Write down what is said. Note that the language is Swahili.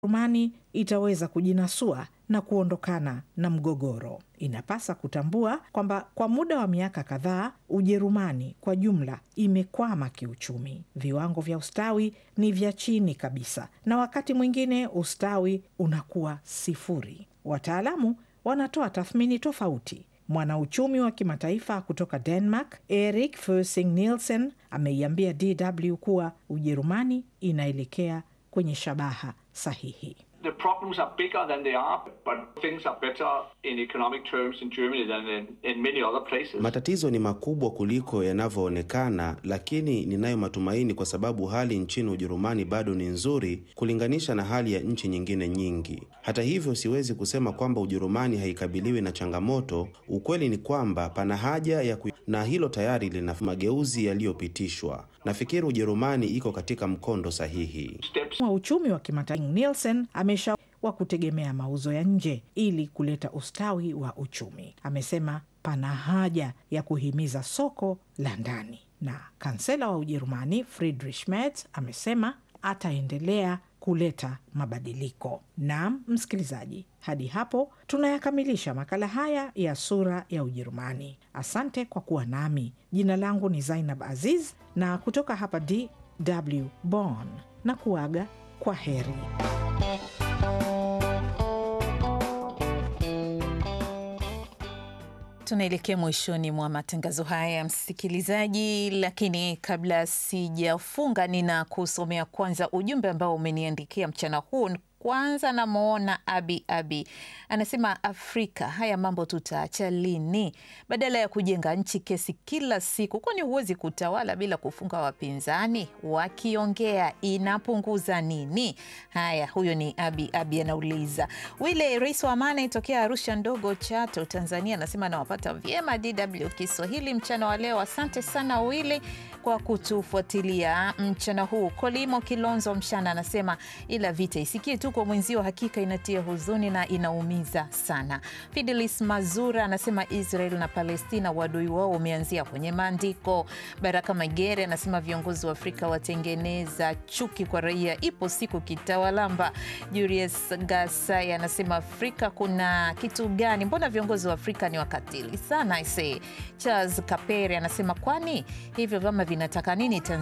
Ujerumani itaweza kujinasua na kuondokana na mgogoro. Inapasa kutambua kwamba kwa muda wa miaka kadhaa Ujerumani kwa jumla imekwama kiuchumi. Viwango vya ustawi ni vya chini kabisa, na wakati mwingine ustawi unakuwa sifuri. Wataalamu wanatoa tathmini tofauti. Mwanauchumi wa kimataifa kutoka Denmark, Erik Fersing Nielsen, ameiambia DW kuwa Ujerumani inaelekea kwenye shabaha sahihi. The problems are bigger than they are, but things are better in economic terms in Germany than in, in many other places. Matatizo ni makubwa kuliko yanavyoonekana, lakini ninayo matumaini kwa sababu hali nchini Ujerumani bado ni nzuri kulinganisha na hali ya nchi nyingine nyingi. Hata hivyo, siwezi kusema kwamba Ujerumani haikabiliwi na changamoto. Ukweli ni kwamba pana haja ya ku... na hilo tayari lina mageuzi yaliyopitishwa. Nafikiri Ujerumani iko katika mkondo sahihi. Steps wa uchumi wa kimataifa Nielsen amesha wa kutegemea mauzo ya nje ili kuleta ustawi wa uchumi. Amesema pana haja ya kuhimiza soko la ndani, na kansela wa Ujerumani Friedrich Merz amesema ataendelea kuleta mabadiliko. Naam, msikilizaji, hadi hapo tunayakamilisha makala haya ya Sura ya Ujerumani. Asante kwa kuwa nami. Jina langu ni Zainab Aziz na kutoka hapa DW Bonn na kuaga kwa heri. Tunaelekea mwishoni mwa matangazo haya msikilizaji, lakini kabla sijafunga, nina kusomea kwanza ujumbe ambao umeniandikia mchana huu. Kwanza namwona Abi Abi anasema, Afrika haya mambo tutaacha lini? Badala ya kujenga nchi kesi kila siku, kwani huwezi kutawala bila kufunga wapinzani? Wakiongea inapunguza nini? Haya, huyo ni Abi Abi anauliza. Wile rais wa Amani tokea Arusha ndogo Chato, Tanzania, anasema anawapata vyema DW Kiswahili mchana wa leo. Asante sana Wile kwa kutufuatilia mchana huu. Kolimo Kilonzo Mshana anasema ila vita isikie tu kwa mwenzio, hakika inatia huzuni na inaumiza sana. Fidelis Mazura anasema Israel na Palestina wadui wao umeanzia kwenye maandiko. Baraka Magere anasema viongozi wa Afrika watengeneza chuki kwa raia, ipo siku kitawalamba. Julius Gasai anasema Afrika kuna kitu gani? Mbona viongozi wa Afrika ni wakatili sana? Ise Charles Kapere anasema kwani hivyo vyama vinataka nini Tanzania?